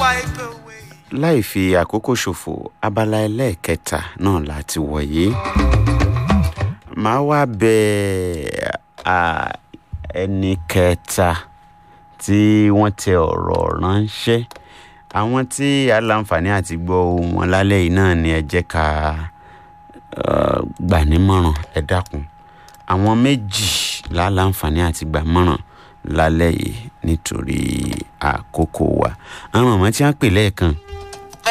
wipe away. láì fi àkókò ṣòfò abala ẹlẹ́ẹ̀kẹta náà láti wọ̀nyí. màá wá bẹ à, ẹni kẹta tí wọ́n tẹ ọ̀rọ̀ ránṣẹ́ àwọn tí aláǹfààní àti gbọ́ ohùn wọn lálẹ́ yìí náà ni ẹ jẹ́ ká eh, gbà nímọ̀ràn ẹ dákun àwọn méjì láláǹfààní àti gbà mọ̀ràn lálẹ́ yìí nítorí àkókò wa àwọn ọmọ tí wọ́n pè lẹ́ẹ̀kan